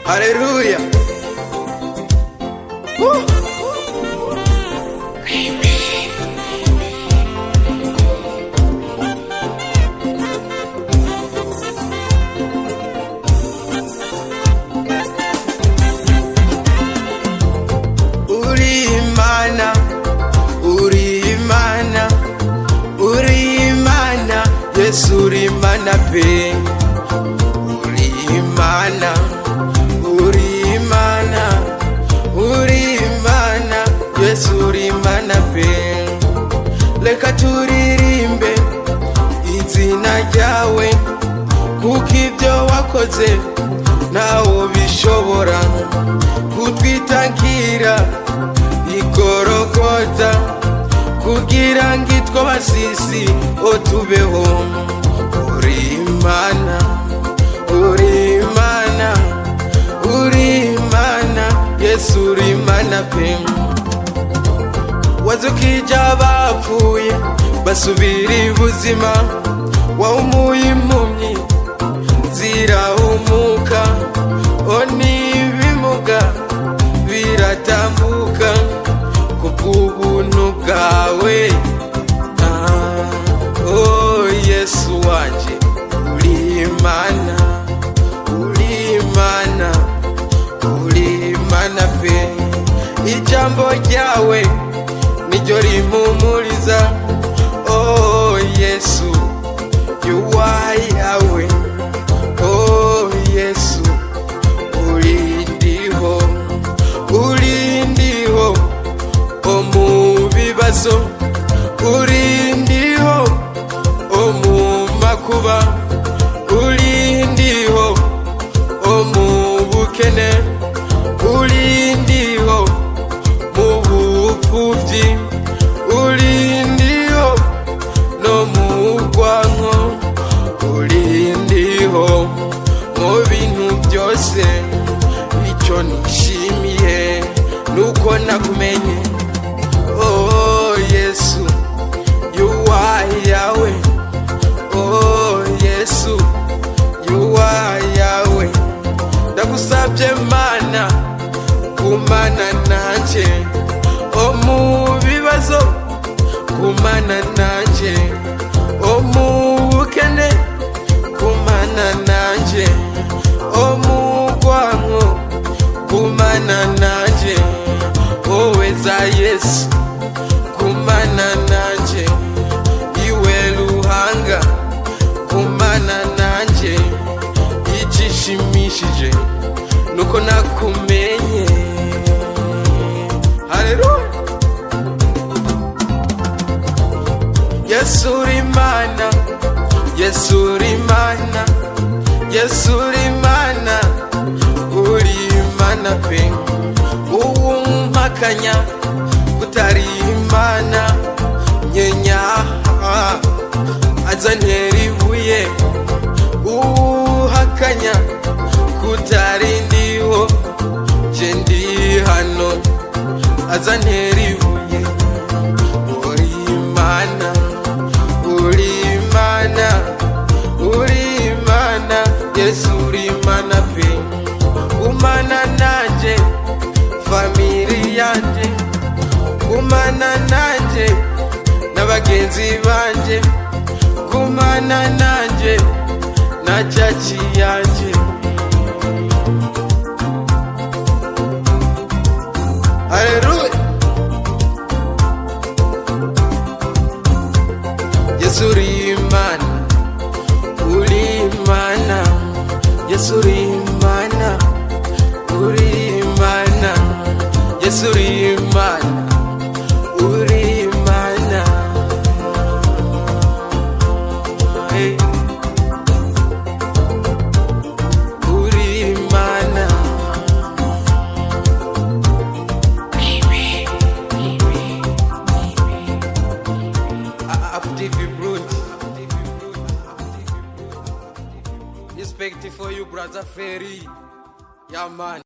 Aleluya. Uh. Uri Imana, uri Imana, uri Imana, Yesu uri Imana pe. Uri Imana, uri Imana, uri Imana, Yesu uri Imana pe. Reka turirimbe izina ryawe, kuko ibyo wakoze ntawo bishobora kutwitangira igorogota kugira ngo itwa basisi otubeho uri imana uri imana uri imana yesu uri imana pe wazukije abapfuye basubira ibuzima wahumuye impumyi zirahumuka o n'ibimuga biratambuka kubw'ubuntu bwawe Ah, oh yesu wanje uri imana uri imana uri imana pe ijambo ryawe niryo rimpumuriza oh yesu yuwayawe oh yesu urindiho urindiho omu bibazo urindiho omu makuba urindiho omu bukene urindiho mu bupfubyi urindiho no mu bwanko urindiho mu bintu byose icyo nishimiye nuko nakumenye oh yesu yuwayawe oh yesu yuwayawe ndagusabye mana kumana nanje o mu bibazo kumana nanje o mu bukene kumana nanje o mu bwanko kumana nanje wowe za yesu kumana nanje iwe ruhanga kumana nanje igishimishije nuko nakumenye haleluya yesu uri imana yesu uri imana yesu uri imana uri imana pe uwumpakanya utari imana nyenya azantera ibuye uwuhakanya kutari ndiho je ndi hano azantera ibuye uri imana uri imana uri imana yesu uri imana pe umana nanje famiri yanje gumana nanje na bagenzi banje gumana nanje na caci yanje haleluya yesu uri imana uri imana yesu uri imana uri imana yesu uri imana uri imana hey. uri imana active brute respect for you brother ferry yeah man